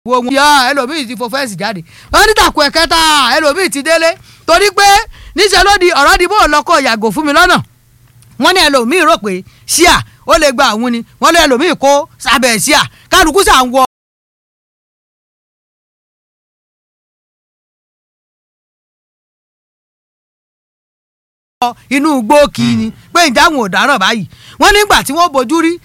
wo wọn. yọ ẹlòmíì ti fo fẹ́ǹsì jáde wọ́n ní tàkùn ẹ̀kẹta ẹlòmíì ti délé torí pé níṣẹ́ ló di ọ̀rọ̀ di bó lọ́kọ̀ yàgò fún mi lọ́nà wọ́n ní ẹlòmíì rò pé ṣíà ó lè gba àwọn ni wọ́n lé ẹlòmíì kó sábẹ̀ ṣíà kálukú sà ń wọ. inú igbó kì í ni pé ìdáhùn ò dáràn báyìí wọ́n nígbà tí wọ́n bójú rí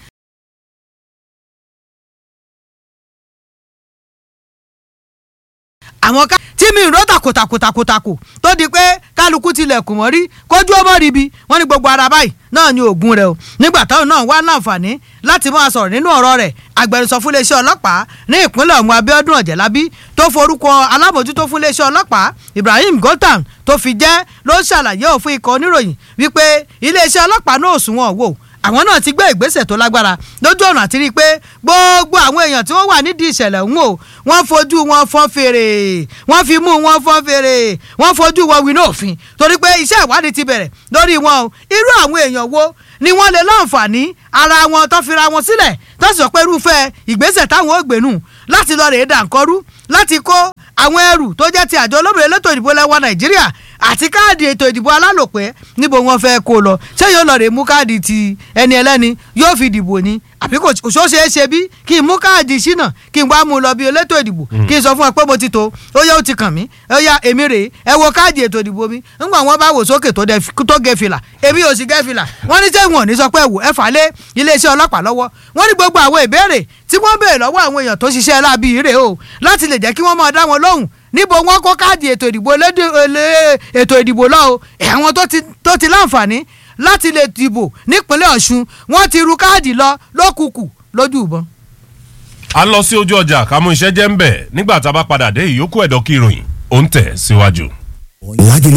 àwọn ká tí mi ró takotakotakotako tó di pé kálukú tilẹ̀kùn mọ́ rí kójú ọmọ ríbi wọ́n ní gbogbo ara báyìí náà ní oògùn rẹ̀ o nígbà táwọn náà wá láǹfààní láti máa sọ̀rọ̀ nínú ọ̀rọ̀ rẹ̀ agbẹnusọ fún iléeṣẹ́ ọlọ́pàá ní ìpínlẹ̀ ọ̀hún Abíọ́dún Ọ̀jẹ̀lábí tó forúkọ alábòjútó fún iléeṣẹ́ ọlọ́pàá Ibrahim Goltan tó fi jẹ́ ló ṣàlàyé òfin ikọ̀ oníròyìn wípé iléeṣẹ́ ọlọ́pàá náà òṣùwọ̀n wò àwọn náà ti gbé ìgbésẹ̀ tó lágbára lójú ọ̀nà àti rí i pé gbogbo àwọn èèyàn tí wọ́n wà nídìí ìṣẹ̀lẹ̀ ọ̀hún o wọ́n fojú wọn fọ́n fèrè wọ́n fi mú wọn fọ́n fèrè wọ́n fojú wọn wí náà òfin torí pé iṣẹ́ ìwádìí ti bẹ̀rẹ̀ lórí wọn o irú àwọn èèyàn wo ni wọ́n lè láǹfààní ara wọn tó fira wọn sílẹ̀ tó sì sọ pé irúfẹ́ ìgbésẹ̀ táwọn ò gbénú láti lọ rèé dànkọ́rú láti kó àwọn ẹrù tó jẹ́ ti àjọ olómìnira elétò ìdìbò lẹ́wọ̀ Nàìjíríà àti káàdì ètò ìdìbò alálòpẹ́ níbo wọn fẹ́ kó lọ ṣé yóò lọ rè mú káàdì ti ẹni ẹlẹ́ni yóò fi dìbò ni àbí kò ṣó ṣeé ṣe bí kí n mú káàdì ṣínà kí n wá mú lọ bí elétò ìdìbò kí n sọ fún ẹ pé mo ti tó ó yẹ ó ti kàn mí ó yá èmi rèé ẹ wo káàdì ètò ìdìbò mi ńgbà wọn bá wò sókè tó gẹ fìlà èmi ò sì gẹ fìlà wọn ní sẹ́wọ̀n ò ní sọ pé wò ẹ fà lé iléeṣẹ́ ọlọ́pàá lọ́wọ́ wọn ní gbogbo àwọn ìbéèrè tí wọ́n béèrè lọ́wọ́ àwọn èèyàn tó ṣiṣẹ́ láabi rèé o láti lè jẹ́ kí wọ́n máa dá wọn lóhùn níbo wọn kó káàdì ètò ìdìbò ètò ìdìbò lọ o àwọn tó ti láǹfààní láti lè dìbò nípínlẹ̀ Ọ̀ṣun wọ́n ti ru káàdì lọ lókùkù lójú ìbọn. a lọ sí ojú ọjà kámú iṣẹ́ jẹ́ ń bẹ̀ nígbà tá a bá padà dé ìyókù ẹ̀dọ́ kí ìròyìn ó ń tẹ̀ síwájú.